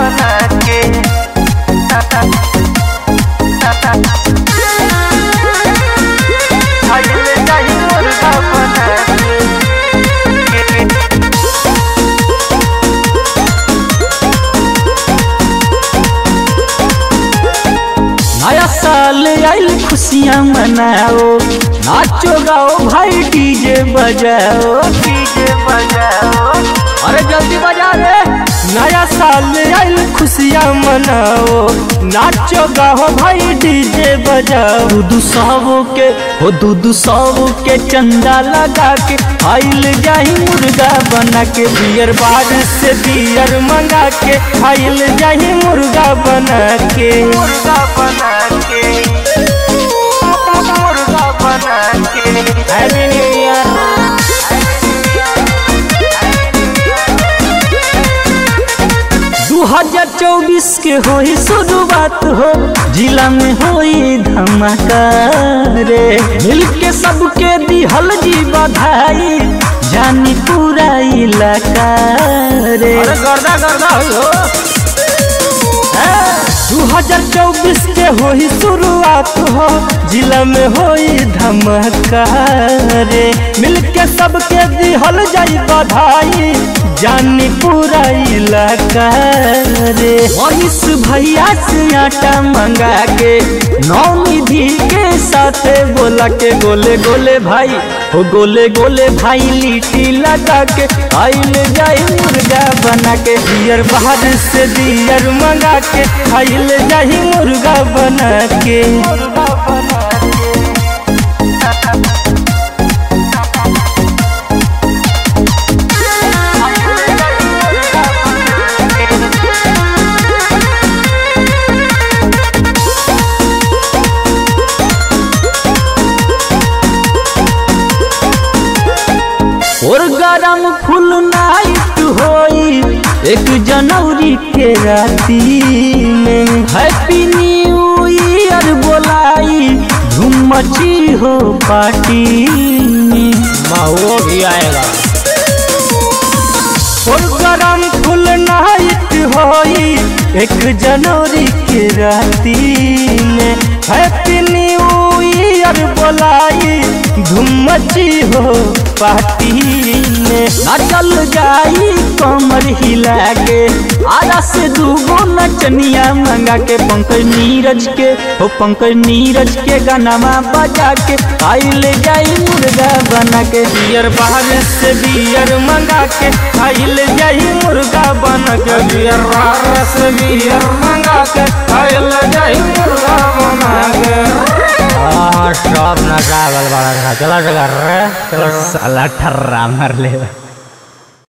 बना के खाइल जाई मुर्गा बना के नया साल आइल खुशियाँ मनाओ नाचो गाओ भाई डीजे बजाओ डीजे बजाओ अरे जल्दी बजा रे नया साल आइल खुशियाँ मनाओ नाचो गाओ भाई डीजे बजाओ दूदू सौ के हो दूदू सौ के चंदा लगा के आइल जाही मुर्गा बना के बियर बार से बियर मंगा के आइल जाही मुर्गा बना के मुर्गा बना के मुर्गा बना के हैप्पी न्यू ईयर दू हजार चौबीस के होई शुरुआत हो जिला में होई धमाका रे मिल के सबके दिहल जी बधाई जानी पूरा इलाका रे गर्दा गर्दा हो दू हजार चौबीस के होई शुरुआत हो जिला में होई धमाका रे मिल के सबके दिहल जाई बधाई जानी पूरा इलाका रे मनीष भैया से आटा मंगा के नौ निधि के साथे बोला के गोले गोले भाई हो गोले गोले भाई लिट्टी लगा के आइल जाई मुर्गा बना के बियर बाहर से बियर मंगा के आइल जाई मुर्गा बना के मुर्गा बना के और गरम फुल नाइट होई एक जनवरी के राती में हैप्पी न्यू ईयर बोलाई धूम मची हो पार्टी में वो भी आएगा और गरम फुल नाइट होई एक जनवरी के राती में हैप्पी न्यू ईयर बोलाई धूम मची हो पार्टी में नाचल जाई कमर हिला के आरा से दूगो नचनिया मंगा के पंकज नीरज के हो पंकज नीरज के गानामा बजा के आइल जाई मुर्गा बना के बियर बाहर से बियर मंगा के आइल जाई मुर्गा बना के बियर बाहर से बियर मंगा के आइल जाई मुर्गा बना के हाँ सब नशा बल बड़ा चलो चलो रे चलो साला ठर्रा मार ले